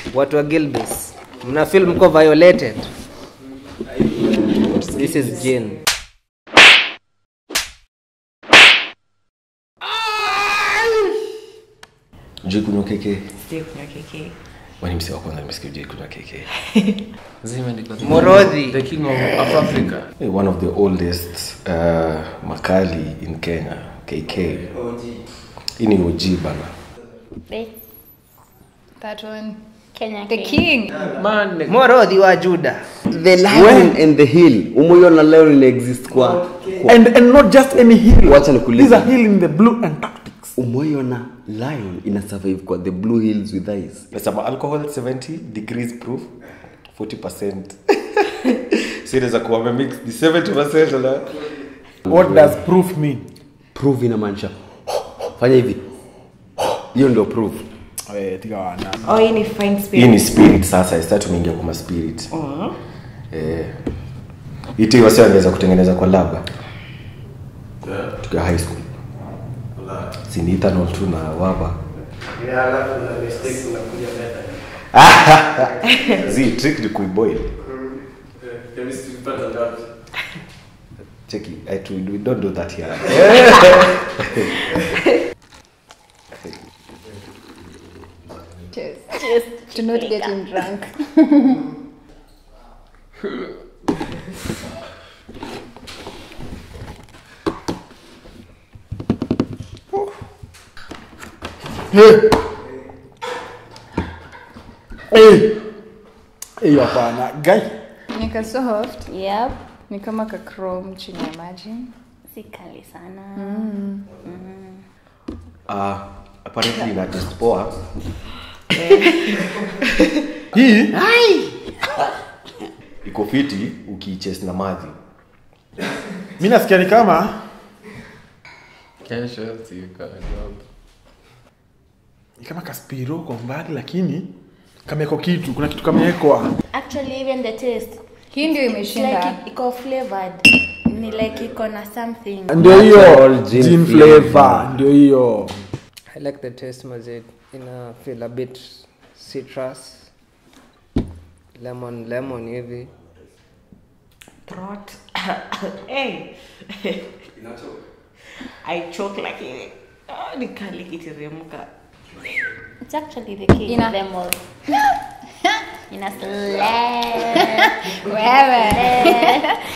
watu wa gilbis mna feel mko violated this is jin juu kunywa keke Sijui kunywa keke. wani msi wa kwanza nimesikia juu kunywa keke Zimeandikwa the- Morodhi. the king of, of africa Hey, one of the oldest uh, makali in kenya kk hii ni og bana That one. Kenya The King. king. man morodhi wa juda the lion and the hill umeiona leo ina exist kwa, kwa and, and not just any hill Wacha nikuulize. These are hill in the blue antarctics umeiona lion ina survive kwa the blue hills with ice nasema alcohol 70 degrees proof 40 so inaweza kuwa wamemix ni 70 na what does proof mean proof inamaanisha fanya hivi hiyo ndio proof Eh, tiga wana. Oh, hii ni fine hii spirit. ni spirit sasa isa tumeingia kwa maspirit eh iti wasi wangeweza kutengeneza kwa laba tukiwa high school si ni ethanol tu na waba zi trick ni kuiboil cheki I, we don't do that here Cheers. Cheers. To not get him drunk. Eh. hiyo hapana guy Nika soft. Yep. Ni kama ka chrome chini ya maji. Si kali sana. uh, apparently ina test poa hii iko fiti ukiiches na maji mi nasikia ni kama kesho sika ni kama kaspiro kwa mbali lakini kameko kitu kuna kitu kamewekwa Actually, even the taste. Hii ndio It's imeshinda. like it- iko flavored. Ni like iko na something. ndio hiyo Natural gin gin flavor. flavor ndio hiyo i like the taste mazit ina feel a bit citrus lemon lemon hivi Throat. hey. I choke like oh, nikali kiteremka. It's actually the king Ina- of them all. Ina slap. Wewe.